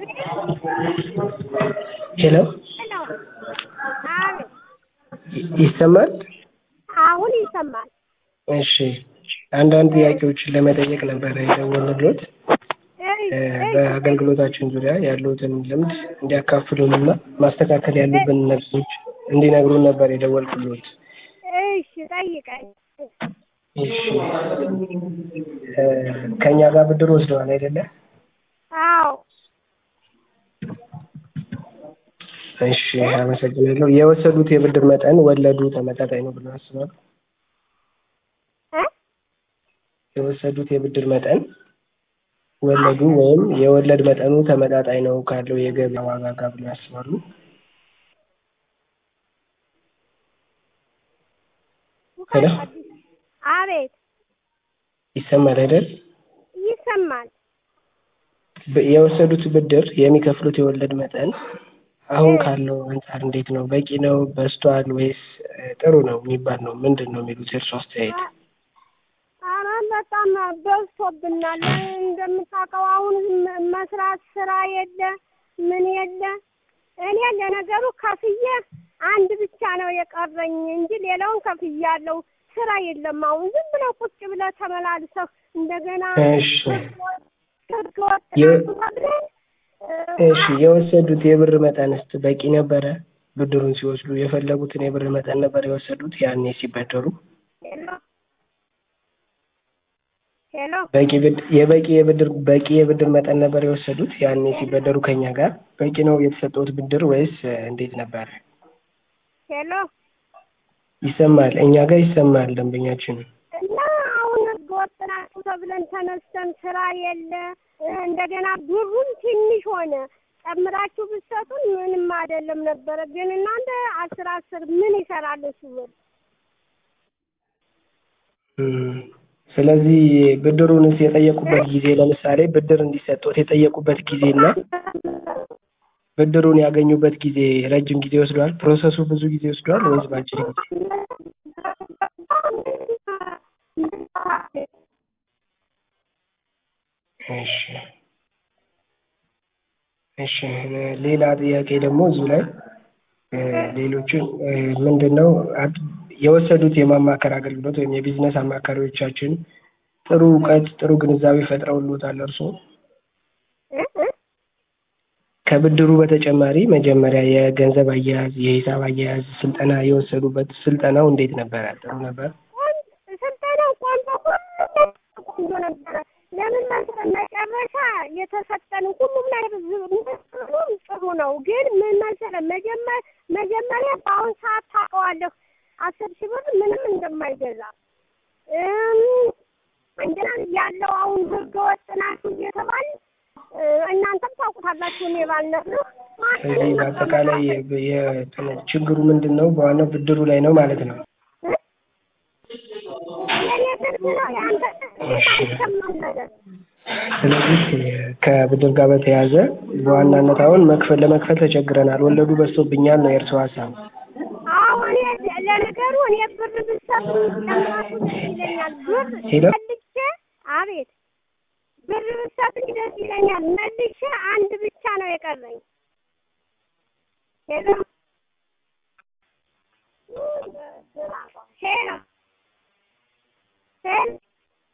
ሄሎ ሄሎ አቤት ይ- ይሰማል? አሁን ይሰማል። እሺ አንዳንድ ጥያቄዎችን ለመጠየቅ ነበረ የደወልንልዎት እይ እ እይ በአገልግሎታችን ዙሪያ ያሉትን ልምድ እንዲያካፍሉንና ማስተካከል ያሉብን ነጥቦች እንዲነግሩን ነበር የደወልኩልዎት። እሺ ጠይቀኝ። እሺ እ ከእኛ ጋር ብድር ወስደዋል አይደለ? አዎ እሺ አመሰግናለሁ። የወሰዱት የብድር መጠን ወለዱ ተመጣጣኝ ነው ብለው ያስባሉ? እ የወሰዱት የብድር መጠን ወለዱ ወይም የወለድ መጠኑ ተመጣጣኝ ነው ካለው የገበያ ዋጋ ጋር ብለው ያስባሉ? ሄሎ አቤት ይሰማል አይደል? ይሰማል። በ- የወሰዱት ብድር የሚከፍሉት የወለድ መጠን አሁን ካለው አንጻር እንዴት ነው? በቂ ነው? በዝቷል? ወይስ እ ጥሩ ነው የሚባል ነው? ምንድን ነው የሚሉት የእርሶ አስተያየት? ኧረ በጣም በዝቶብናል። እንደምታውቀው አሁን ም- መስራት ስራ የለ ምን የለ። እኔ ለነገሩ ከፍዬ አንድ ብቻ ነው የቀረኝ እንጂ ሌላውን ከፍያለሁ። ስራ የለም። አሁን ዝም ብለው ቁጭ ብለው ተመላልሰው እንደገና እሺ ህገ ወጥ የ- ናችሁ ተብለን እሺ የወሰዱት የብር መጠንስ በቂ ነበረ? ብድሩን ሲወስዱ የፈለጉትን የብር መጠን ነበር የወሰዱት ያኔ ሲበደሩ? ሄሎ ሄሎ በቂ ብድ የበቂ የብድር በቂ የብድር መጠን ነበር የወሰዱት ያኔ ሲበደሩ ከኛ ጋር በቂ ነው የተሰጠውት ብድር ወይስ እ እንዴት ነበር? ሄሎ ይሰማል? እኛ ጋር ይሰማል ደንበኛችን። እና አሁን ህገ ወጥ ናችሁ ተብለን ተነስተን ስራ የለ እንደገና ብሩም ትንሽ ሆነ። ጨምራችሁ ብትሰጡን ምንም አይደለም ነበረ። ግን እናንተ አስር አስር ምን ይሰራል እሱ ብር? እም፣ ስለዚህ ብድሩንስ የጠየቁበት ጊዜ ለምሳሌ ብድር እንዲሰጡት የጠየቁበት ጊዜና ብድሩን ያገኙበት ጊዜ ረጅም ጊዜ ወስዷል? ፕሮሰሱ ብዙ ጊዜ ወስዷል ወይስ በአጭር ጊዜ? እሺ እሺ ሌላ ጥያቄ ደግሞ እዚሁ ላይ እ ሌሎችን እ ምንድነው አድ- የወሰዱት የማማከር አገልግሎት ወይም የቢዝነስ አማካሪዎቻችን ጥሩ እውቀት ጥሩ ግንዛቤ ፈጥረውልዎታል እርስዎ? እ እ ከብድሩ በተጨማሪ መጀመሪያ የገንዘብ አያያዝ የሂሳብ አያያዝ ስልጠና የወሰዱበት ስልጠናው እንዴት ነበረ? ጥሩ ነበር? ስልጠናው ቆንጆ ሁሉም ቆንጆ ነበረ። ለምን መሰለህ መጨረሻ የተሰጠን ሁሉም ነገር ሁሉም ጥሩ ነው። ግን ምን መሰለህ መጀመር መጀመሪያ በአሁን ሰዓት ታውቀዋለህ አስር ሺህ ብር ምንም እንደማይገዛ እም፣ እንደና ያለው አሁን ህገ ወጥ ናችሁ እየተባል እ፣ እናንተም ታውቁታላችሁ። እኔ ባልነግርህ ስለዚህ በአጠቃላይ የ- የ- ችግሩ ምንድን ነው? በዋናው ብድሩ ላይ ነው ማለት ነው። የኔ ብር ነው የአንተ አይሰማም ነገር ስለዚህ ከብድር ጋር በተያያዘ በዋናነት አሁን መክፈል ለመክፈል ተቸግረናል፣ ወለዱ በዝቶብኛል ነው የእርስዎ ሀሳብ? አሁን ለነገሩ እኔ ብር ብሰጥ ጨምራችሁ ደስ ይለኛል። ብር ሄሎ? መልሼ አቤት ብር ብሰጥ ደስ ይለኛል። መልሼ አንድ ብቻ ነው የቀረኝ። ሄሎ ሄሎ ሄሎ